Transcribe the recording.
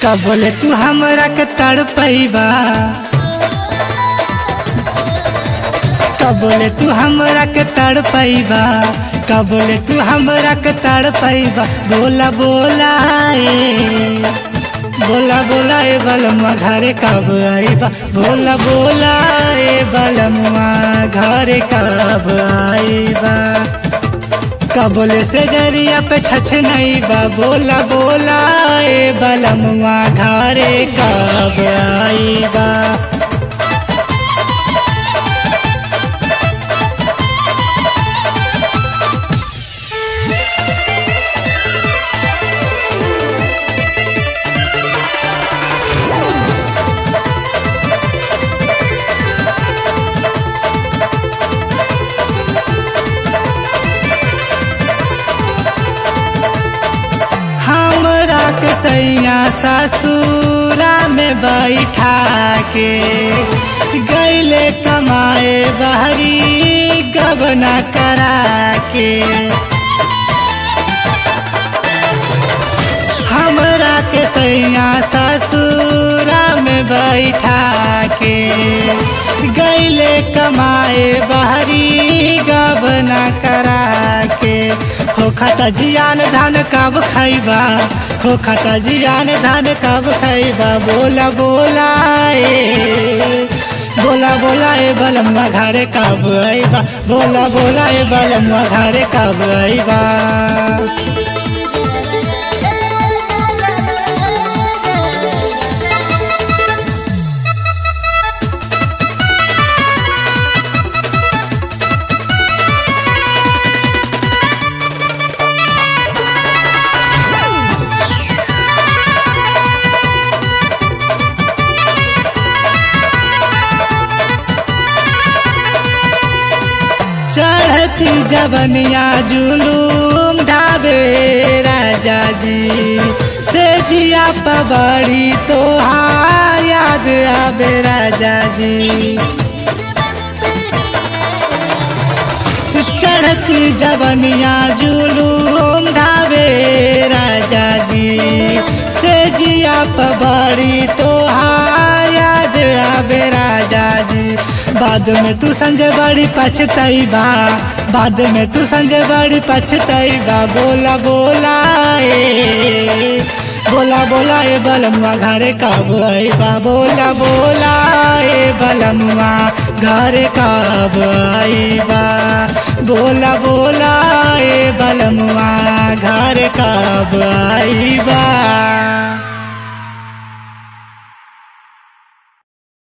कब बोले तू हमरा के तड़पैबा कब बोले तू हमरा के तड़पैबा कब बोले तू हमरा के तड़पैबा बोला बोला ए बोला बोला ए बलमुआ घरे कब आईबा बोला बोला ए बलमुआ घरे कब आईबा कबले से जरिया पे छछ नहीं बा बोला बोला ए बलमुआ घरे कब आईबा हमरा के सैया ससुरा में बैठा के गैले कमाए बहरी गबना करा के हमरा के सैया ससुरा में बैठा के गैले कमाए बहरी गबना करा के हो खाता जियान धान कब खैबा हो खाता जियान धान कब खैबा बोला बोला ए बोला बोला ए बलमुआ घरे कब आईबा बोला बोला ए बलमुआ घरे कब आईबा चढ़ती जबनिया जुलूम ढाबे राजा जी से जिया पबड़ी तो याद आबे राजा जी चढ़ती जबनिया जुलूम ढाबे राजा जी से जिया पबड़ी तो याद आबे राजा जी बाद में तू संजय बड़ी पछतैबा बाद में तू संजय बड़ी पछतैबा बोला बोला ए बोला बोला ए बलमुआ घरे कब आईबा बोला बोला ए बलमुआ घरे कब आईबा बोला बोला ए बलमुआ घरे कब आईबा